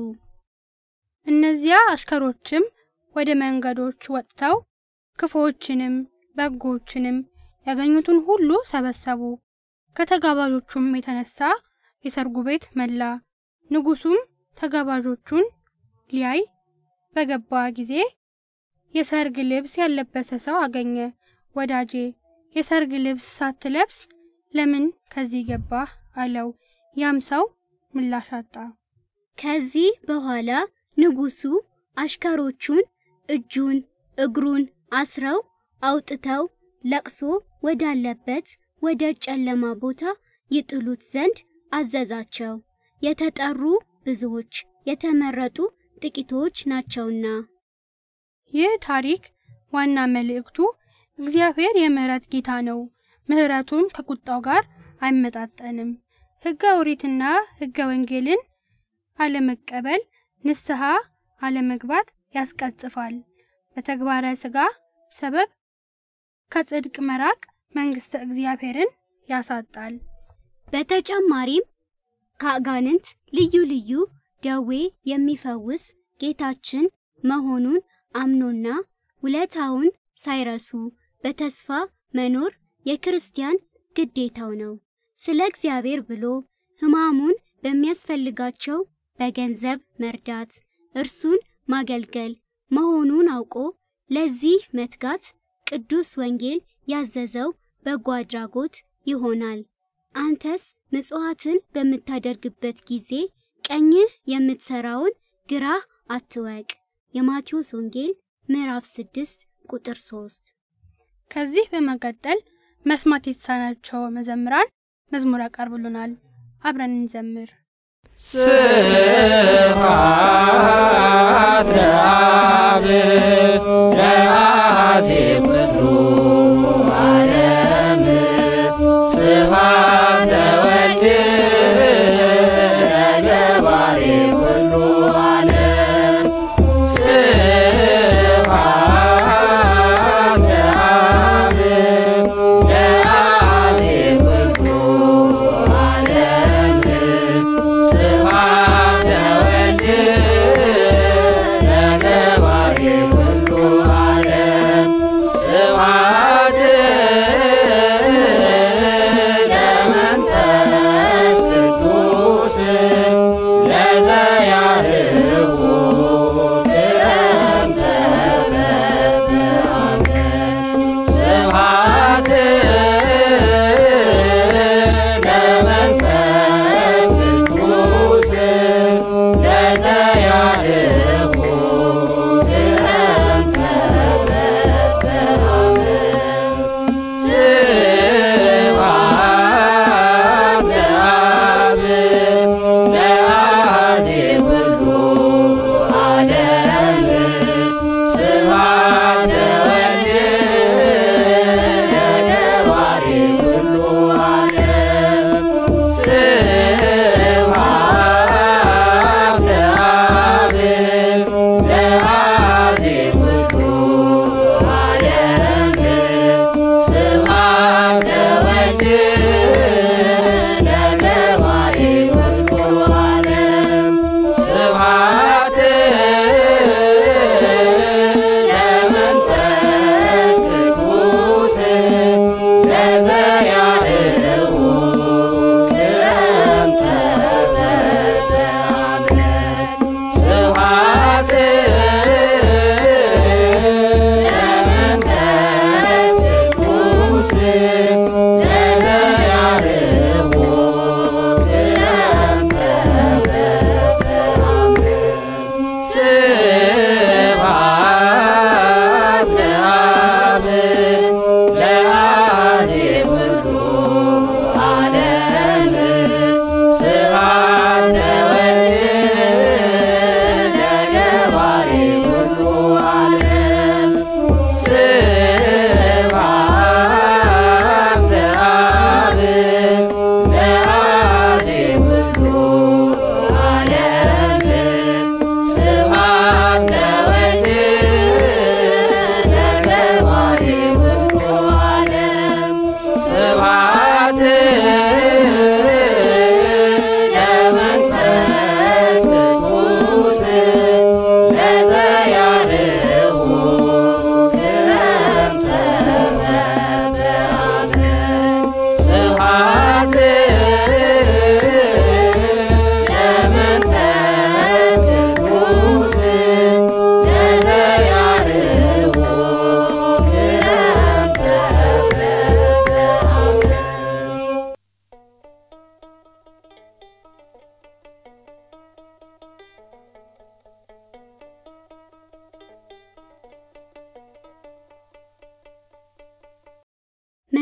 እነዚያ አሽከሮችም ወደ መንገዶች ወጥተው ክፉዎችንም በጎችንም ያገኙትን ሁሉ ሰበሰቡ። ከተጋባዦቹም የተነሳ የሰርጉ ቤት መላ። ንጉሡም ተጋባዦቹን ሊያይ በገባ ጊዜ የሰርግ ልብስ ያለበሰ ሰው አገኘ። ወዳጄ የሰርግ ልብስ ሳትለብስ ለምን ከዚህ ገባህ? አለው። ያም ሰው ምላሽ አጣ። ከዚህ በኋላ ንጉሡ አሽከሮቹን እጁን እግሩን አስረው አውጥተው ለቅሶ ወዳለበት ወደ ጨለማ ቦታ ይጥሉት ዘንድ አዘዛቸው። የተጠሩ ብዙዎች የተመረጡ ጥቂቶች ናቸውና። ይህ ታሪክ ዋና መልእክቱ እግዚአብሔር የምሕረት ጌታ ነው፣ ምሕረቱም ከቁጣው ጋር አይመጣጠንም። ሕገ ኦሪትና ሕገ ወንጌልን አለመቀበል ንስሐ አለመግባት ያስቀጽፋል። በተግባረ ሥጋ ሰበብ ከጽድቅ መራቅ መንግሥተ እግዚአብሔርን ያሳጣል። በተጨማሪም ከአጋንንት ልዩ ልዩ ደዌ የሚፈውስ ጌታችን መሆኑን አምኖና ውለታውን ሳይረሱ በተስፋ መኖር የክርስቲያን ግዴታው ነው። ስለ እግዚአብሔር ብሎ ሕማሙን በሚያስፈልጋቸው በገንዘብ መርዳት፣ እርሱን ማገልገል መሆኑን አውቆ ለዚህ መትጋት ቅዱስ ወንጌል ያዘዘው በጎ አድራጎት ይሆናል። አንተስ ምጽዋትን በምታደርግበት ጊዜ ቀኝህ የምትሰራውን ግራህ አትወቅ። የማቴዎስ ወንጌል ምዕራፍ 6 ቁጥር 3። ከዚህ በመቀጠል መስማት የተሳናቸው መዘምራን መዝሙር ያቀርቡልናል። አብረን እንዘምር። ስብሐት ለአብ ለአዜ ኩሉ ዓለም ስብሐት ለወልድ ለገባሬ ኩሉ ዓለም ስብሐት ለአብ ለአዜ ኩሉ ዓለም ስብሐት ለወልድ ለገባሬ ኩሉ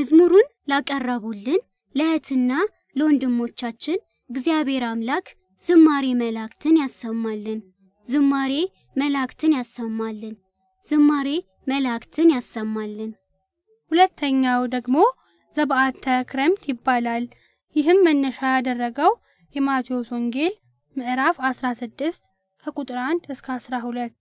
መዝሙሩን ላቀረቡልን ለእህትና ለወንድሞቻችን እግዚአብሔር አምላክ ዝማሬ መላእክትን ያሰማልን። ዝማሬ መላእክትን ያሰማልን። ዝማሬ መላእክትን ያሰማልን። ሁለተኛው ደግሞ ዘበአተ ክረምት ይባላል። ይህም መነሻ ያደረገው የማቴዎስ ወንጌል ምዕራፍ 16 ከቁጥር 1 እስከ 12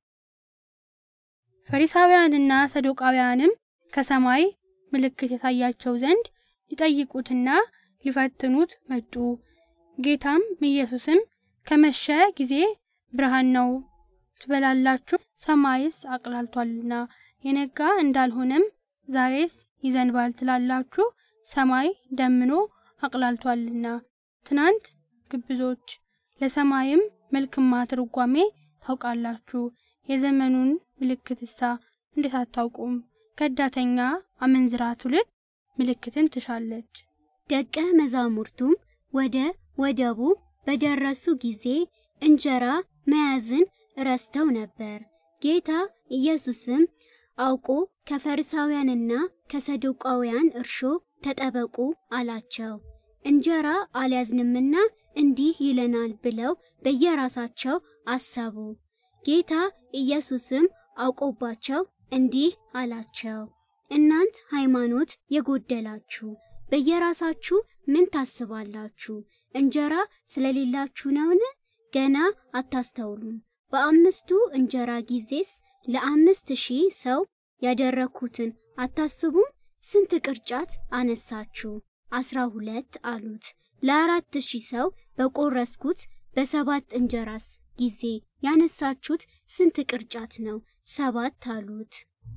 ፈሪሳውያንና ሰዶቃውያንም ከሰማይ ምልክት ያሳያቸው ዘንድ ሊጠይቁትና ሊፈትኑት መጡ። ጌታም ኢየሱስም ከመሸ ጊዜ ብርሃን ነው ትበላላችሁ፣ ሰማይስ አቅላልቷልና የነጋ እንዳልሆነም ዛሬስ ይዘንባል ትላላችሁ፣ ሰማይ ደምኖ አቅላልቷልና። ትናንት ግብዞች ለሰማይም መልክማ ትርጓሜ ታውቃላችሁ፣ የዘመኑን ምልክትሳ እንዴት አታውቁም? ከዳተኛ አመንዝራ ትውልድ ምልክትን ትሻለች። ደቀ መዛሙርቱም ወደ ወደቡ በደረሱ ጊዜ እንጀራ መያዝን ረስተው ነበር። ጌታ ኢየሱስም አውቆ ከፈሪሳውያንና ከሰዱቃውያን እርሾ ተጠበቁ አላቸው። እንጀራ አልያዝንምና እንዲህ ይለናል ብለው በየራሳቸው አሰቡ። ጌታ ኢየሱስም አውቆባቸው እንዲህ አላቸው፣ እናንት ሃይማኖት የጎደላችሁ በየራሳችሁ ምን ታስባላችሁ? እንጀራ ስለሌላችሁ ነውን? ገና አታስተውሉም? በአምስቱ እንጀራ ጊዜስ ለአምስት ሺህ ሰው ያደረግኩትን አታስቡም? ስንት ቅርጫት አነሳችሁ? አስራ ሁለት አሉት። ለአራት ሺህ ሰው በቆረስኩት በሰባት እንጀራስ ጊዜ ያነሳችሁት ስንት ቅርጫት ነው? ሰባት አሉት።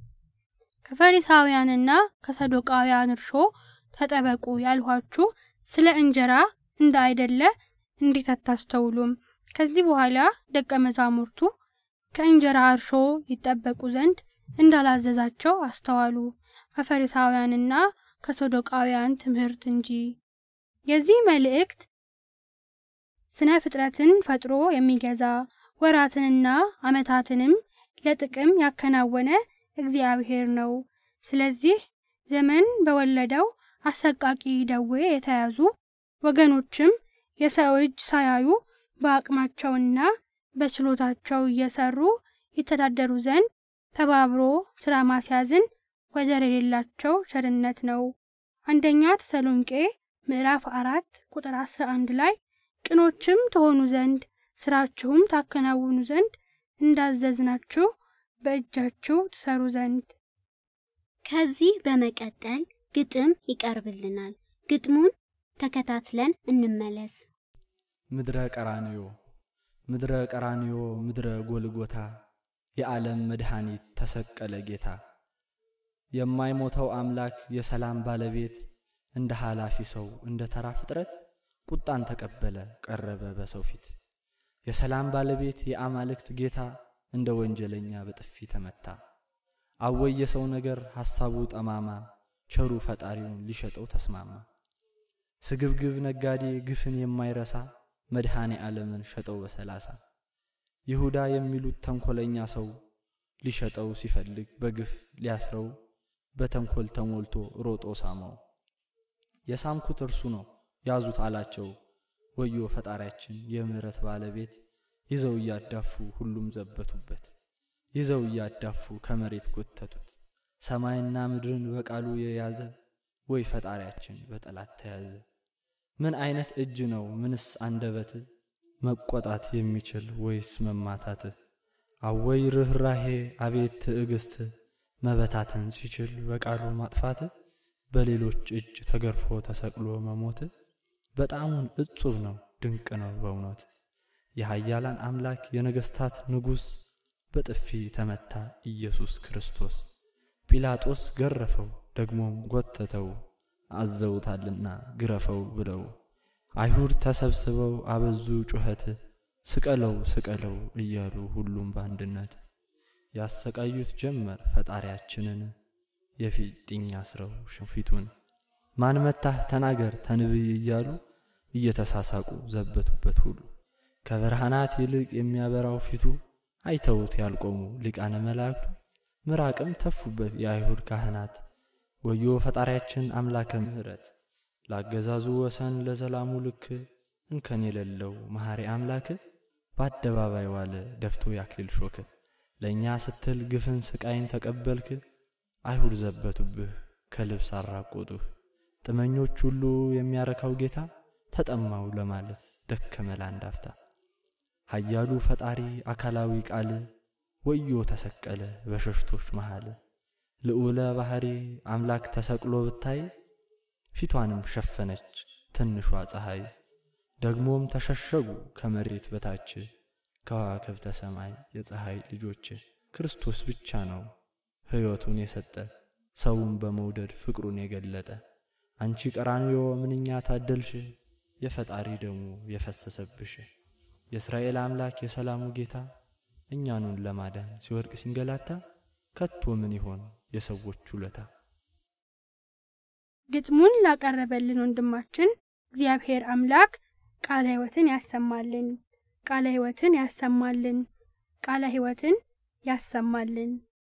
ከፈሪሳውያንና ከሰዶቃውያን እርሾ ተጠበቁ ያልኋችሁ ስለ እንጀራ እንደ አይደለ እንዴት አታስተውሉም? ከዚህ በኋላ ደቀ መዛሙርቱ ከእንጀራ እርሾ ይጠበቁ ዘንድ እንዳላዘዛቸው አስተዋሉ፣ ከፈሪሳውያንና ከሰዶቃውያን ትምህርት እንጂ። የዚህ መልእክት ስነ ፍጥረትን ፈጥሮ የሚገዛ ወራትንና ዓመታትንም ለጥቅም ያከናወነ እግዚአብሔር ነው። ስለዚህ ዘመን በወለደው አሰቃቂ ደዌ የተያዙ ወገኖችም የሰው እጅ ሳያዩ በአቅማቸውና በችሎታቸው እየሰሩ ይተዳደሩ ዘንድ ተባብሮ ስራ ማስያዝን ወደር የሌላቸው ቸርነት ነው። አንደኛ ተሰሎንቄ ምዕራፍ አራት ቁጥር አስራ አንድ ላይ ቅኖችም ትሆኑ ዘንድ ስራችሁም ታከናውኑ ዘንድ እንዳዘዝናችሁ በእጃችሁ ትሰሩ ዘንድ። ከዚህ በመቀጠል ግጥም ይቀርብልናል። ግጥሙን ተከታትለን እንመለስ። ምድረ ቀራንዮ ምድረ ቀራንዮ ምድረ ጎልጎታ የዓለም መድኃኒት ተሰቀለ ጌታ። የማይሞተው አምላክ የሰላም ባለቤት እንደ ኃላፊ ሰው እንደ ተራ ፍጥረት ቁጣን ተቀበለ ቀረበ በሰው ፊት። የሰላም ባለቤት የአማልክት ጌታ እንደ ወንጀለኛ በጥፊ ተመታ። አወይ የሰው ነገር ሐሳቡ ጠማማ ቸሩ ፈጣሪውን ሊሸጠው ተስማማ። ስግብግብ ነጋዴ ግፍን የማይረሳ መድኃኔ ዓለምን ሸጠው በሰላሳ ይሁዳ የሚሉት ተንኰለኛ ሰው ሊሸጠው ሲፈልግ በግፍ ሊያስረው በተንኰል ተሞልቶ ሮጦ ሳመው። የሳምኩት እርሱ ነው ያዙት አላቸው። ወዮ ፈጣሪያችን የምሕረት ባለቤት ይዘው እያዳፉ ሁሉም ዘበቱበት። ይዘው እያዳፉ ከመሬት ጎተቱት። ሰማይና ምድርን በቃሉ የያዘ ወይ ፈጣሪያችን በጠላት ተያዘ። ምን አይነት እጅ ነው ምንስ አንደበት መቆጣት የሚችል ወይስ መማታት? አወይ ርኅራሄ አቤት ትዕግስት መበታተን ሲችል በቃሉ ማጥፋት በሌሎች እጅ ተገርፎ ተሰቅሎ መሞት በጣሙን እጹብ ነው ድንቅ ነው በእውነት የኃያላን አምላክ የነገሥታት ንጉሥ በጥፊ ተመታ ኢየሱስ ክርስቶስ ጲላጦስ ገረፈው ደግሞም ጎተተው አዘውታልና ግረፈው ብለው አይሁድ ተሰብስበው አበዙ ጩኸት ስቀለው ስቀለው እያሉ ሁሉም በአንድነት ያሰቃዩት ጀመር ፈጣሪያችንን የፊጥኝ አስረው ሽንፊቱን ማን መታህ ተናገር ተንብይ እያሉ እየተሳሳቁ ዘበቱበት ሁሉ ከብርሃናት ይልቅ የሚያበራው ፊቱ አይተውት ያልቆሙ ሊቃነ መላእክቱ ምራቅም ተፉበት የአይሁድ ካህናት ወዮ ፈጣሪያችን አምላከ ምሕረት ላገዛዙ ወሰን ለዘላሙ ልክ እንከን የሌለው መሐሪ አምላክ በአደባባይ ዋለ ደፍቶ ያክሊል ሾክ ለእኛ ስትል ግፍን ስቃይን ተቀበልክ አይሁድ ዘበቱብህ ከልብስ አራቆጡህ ጥመኞች ሁሉ የሚያረካው ጌታ ተጠማው ለማለት ደከመ ለአንድ አፍታ ኃያሉ ፈጣሪ አካላዊ ቃል ወዮ ተሰቀለ በሸሽቶች መሃል ልዑለ ባሕሪ አምላክ ተሰቅሎ ብታይ ፊቷንም ሸፈነች ትንሿ ፀሐይ ደግሞም ተሸሸጉ ከመሬት በታች ከዋክብተ ሰማይ የፀሐይ ልጆች ክርስቶስ ብቻ ነው ሕይወቱን የሰጠ ሰውን በመውደድ ፍቅሩን የገለጠ አንቺ ቀራንዮ ምንኛ ታደልሽ የፈጣሪ ደሙ የፈሰሰብሽ የእስራኤል አምላክ የሰላሙ ጌታ እኛኑን ለማዳን ሲወድቅ ሲንገላታ ከቶ ምን ይሆን የሰዎች ውለታ? ግጥሙን ላቀረበልን ወንድማችን እግዚአብሔር አምላክ ቃለ ሕይወትን ያሰማልን፣ ቃለ ሕይወትን ያሰማልን፣ ቃለ ሕይወትን ያሰማልን።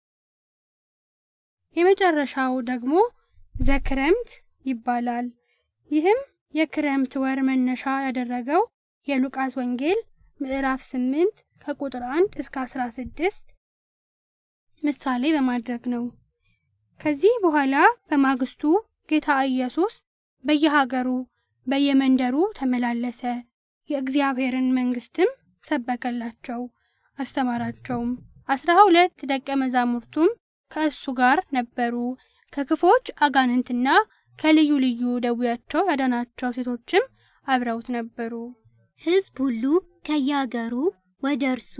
የመጨረሻው ደግሞ ዘክረምት ይባላል። ይህም የክረምት ወር መነሻ ያደረገው የሉቃስ ወንጌል ምዕራፍ 8 ከቁጥር 1 እስከ 16 ምሳሌ በማድረግ ነው። ከዚህ በኋላ በማግስቱ ጌታ ኢየሱስ በየሀገሩ በየመንደሩ ተመላለሰ፣ የእግዚአብሔርን መንግሥትም ሰበከላቸው፣ አስተማራቸውም። አስራ ሁለት ደቀ መዛሙርቱም ከእሱ ጋር ነበሩ። ከክፎች አጋንንትና ከልዩ ልዩ ደዌያቸው ያዳናቸው ሴቶችም አብረውት ነበሩ። ሕዝብ ሁሉ ከየአገሩ ወደ እርሱ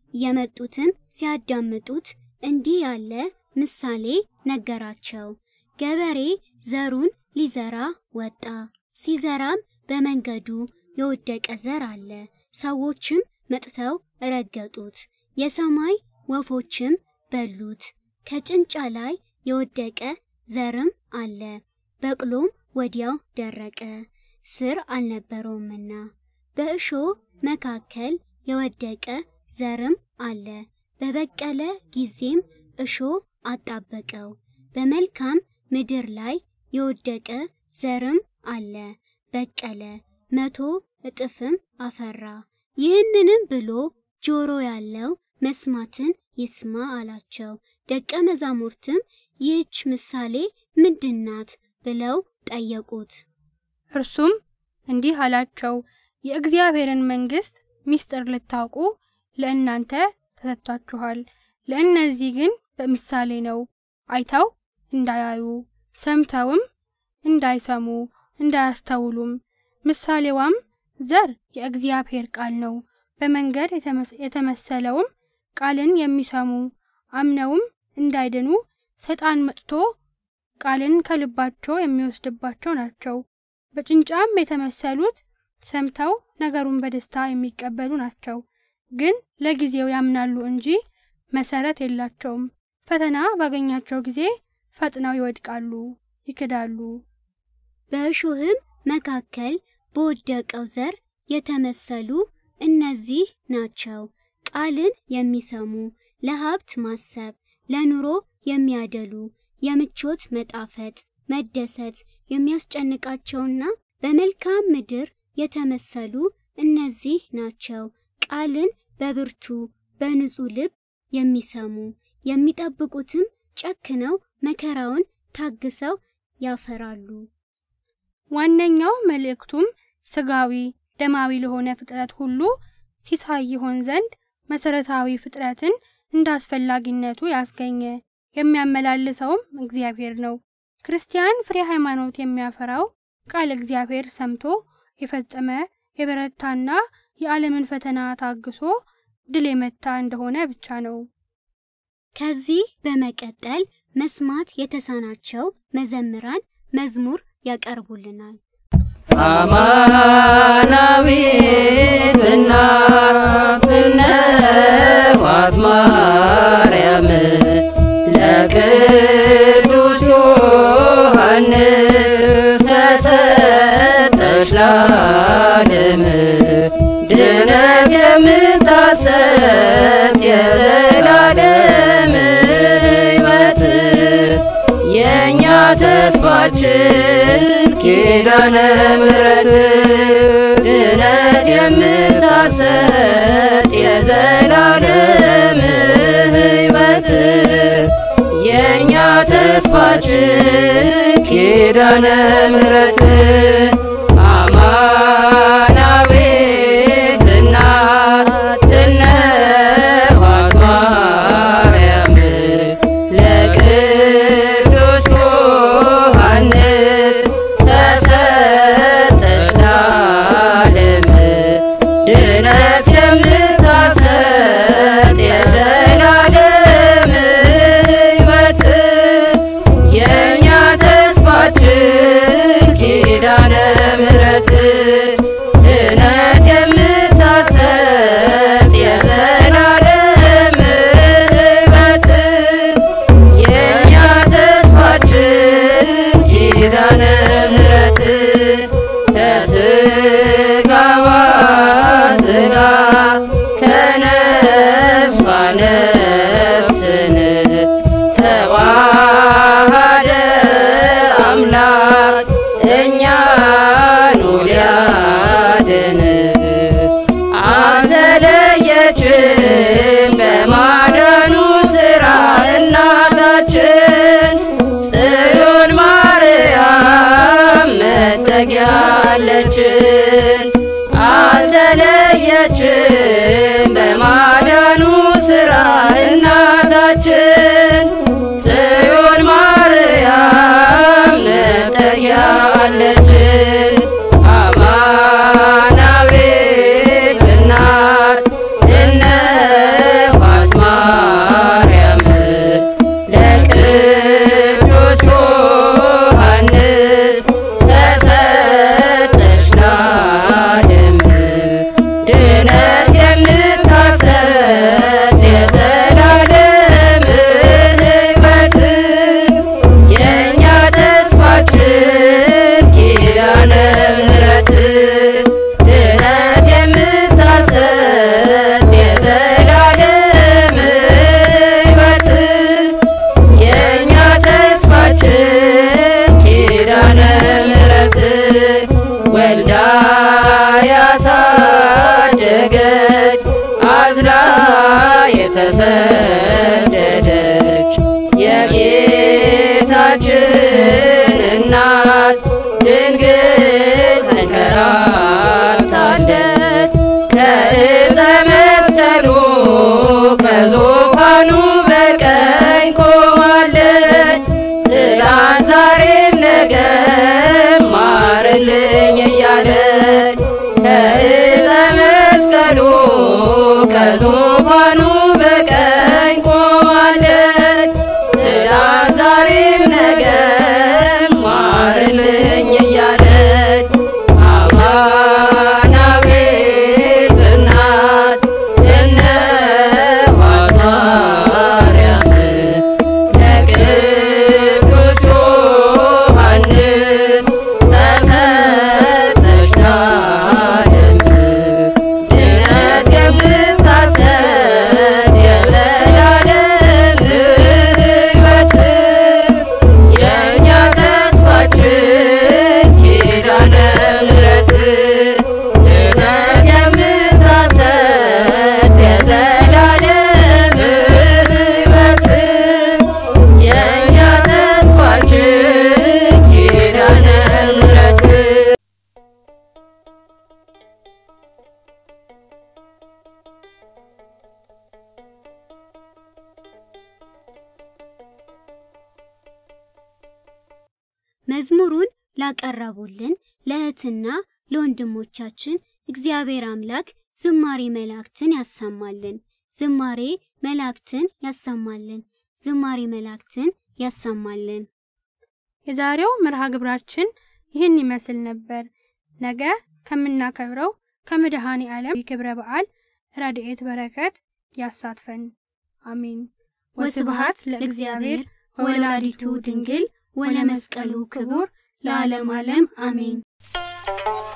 የመጡትም ሲያዳምጡት እንዲህ ያለ ምሳሌ ነገራቸው። ገበሬ ዘሩን ሊዘራ ወጣ። ሲዘራም በመንገዱ የወደቀ ዘር አለ። ሰዎችም መጥተው ረገጡት፣ የሰማይ ወፎችም በሉት። ከጭንጫ ላይ የወደቀ ዘርም አለ። በቅሎም ወዲያው ደረቀ፣ ስር አልነበረውምና። በእሾህ መካከል የወደቀ ዘርም አለ። በበቀለ ጊዜም እሾህ አጣበቀው። በመልካም ምድር ላይ የወደቀ ዘርም አለ፣ በቀለ፣ መቶ እጥፍም አፈራ። ይህንንም ብሎ ጆሮ ያለው መስማትን ይስማ አላቸው። ደቀ መዛሙርትም ይህች ምሳሌ ምንድናት ብለው ጠየቁት። እርሱም እንዲህ አላቸው፣ የእግዚአብሔርን መንግሥት ምስጢር ልታውቁ ለእናንተ ተሰጥቷችኋል። ለእነዚህ ግን በምሳሌ ነው፣ አይተው እንዳያዩ ሰምተውም እንዳይሰሙ እንዳያስተውሉም። ምሳሌዋም ዘር የእግዚአብሔር ቃል ነው። በመንገድ የተመሰለውም ቃልን የሚሰሙ አምነውም እንዳይድኑ ሰይጣን መጥቶ ቃልን ከልባቸው የሚወስድባቸው ናቸው። በጭንጫም የተመሰሉት ሰምተው ነገሩን በደስታ የሚቀበሉ ናቸው። ግን ለጊዜው ያምናሉ እንጂ መሰረት የላቸውም። ፈተና ባገኛቸው ጊዜ ፈጥነው ይወድቃሉ፣ ይክዳሉ። በእሾህም መካከል በወደቀው ዘር የተመሰሉ እነዚህ ናቸው። ቃልን የሚሰሙ ለሀብት ማሰብ፣ ለኑሮ የሚያደሉ፣ የምቾት መጣፈጥ፣ መደሰት የሚያስጨንቃቸውና በመልካም ምድር የተመሰሉ እነዚህ ናቸው። ቃልን በብርቱ በንጹሕ ልብ የሚሰሙ የሚጠብቁትም ጨክነው መከራውን ታግሰው ያፈራሉ። ዋነኛው መልእክቱም ስጋዊ ደማዊ ለሆነ ፍጥረት ሁሉ ሲሳይ ይሆን ዘንድ መሰረታዊ ፍጥረትን እንደ አስፈላጊነቱ ያስገኘ የሚያመላልሰውም እግዚአብሔር ነው። ክርስቲያን ፍሬ ሃይማኖት የሚያፈራው ቃል እግዚአብሔር ሰምቶ የፈጸመ የበረታና የዓለምን ፈተና ታግሶ ድል የመታ እንደሆነ ብቻ ነው። ከዚህ በመቀጠል መስማት የተሳናቸው መዘምራን መዝሙር ያቀርቡልናል። አማናዊት እናት እነኋት ማርያም ለቅዱስ ዮሐንስ ተሰጠሽ ለዓለም ድነት የምታሰጥ የዘላለም ሕይወት የእኛ ተስፋችን ኪዳነ ምሕረት ድነት የምታሰጥ የዘላለም ሕይወት የእኛ ተስፋችን ኪዳነ ምሕረት አማናዊት እናት እነኋት ማርያም ለቅዱስ ዮሐንስ ተሰጠሽ ለዓለም ድነት የምታሰጥ የዘላለም ሕይወት የእኛ ተስፋችን ኪዳነ ምሕረት ድነት የምታሰጥ የዘላለም ሕይወት የእኛ ተስፋችን ኪዳነ ምሕረት ከስጋዋ ስጋ ከነፍሷ ነፍስን ተዋሃደ አምላክ እኛኑ ሊያድን አልተለየችም በማዳኑ ሥራ እናታችን ጽዮን ማርያም መጠጊያ አለችን። አልተለየችም በማዳኑ ሥራ እናታችን ጽዮን ማርያም መጠጊያ አለችን። አማናዊት እናት እነኋት ማርያም ለቅዱስ ዮሐንስ ተሰጠሽ ለዓለም ድነት የምታሰጥ የዘላለም ሕይወት የእኛ ተስፋችን ኪዳነ ምሕረት ድነት የምታሰጥ የዘላለም ሕይወት የእኛ ተስፋችን ኪዳነ ምሕረት ወልዳ ያሳደገች አዝላ የተሰደደች የጌታችን እናት ድንግል ተንከራታለች ከዕፀ መስቀሉ ከዙፋኑ በቀኝ ቆማለች። ትላንት ዛሬም ነገም ማርልኝ እያለች ከዕፀ መስቀሉ ከዙፋኑ በቀኝ ቆማለች። ትላንት ዛሬም ነገም ማርልኝ እያለች አማናዊት እናት እነኋት ማርያም ለቅዱስ ዮሐንስ ተሰጠሽ ለዓለም ድነት የምታሰጥ የዘላለም ሕይወት የእኛ ተስፋችን ኪዳነ ምሕረት ድነት የምታሰጥ የዘላለም ሕይወት የእኛ ተስፋችን ኪዳነ ምሕረት መዝሙሩን ላቀረቡልን ለእህትና ለወንድሞቻችን እግዚአብሔር አምላክ ዝማሬ መላእክትን ያሰማልን። ዝማሬ መላእክትን ያሰማልን። ዝማሬ መላእክትን ያሰማልን። የዛሬው መርሃ ግብራችን ይህን ይመስል ነበር። ነገ ከምናከብረው ከመድኃኔ ዓለም ክብረ በዓል ረድኤት በረከት ያሳትፈን። አሜን። ወስብሐት ለእግዚአብሔር ወለወላዲቱ ድንግል ወለመስቀሉ ክቡር ለዓለም ዓለም አሜን።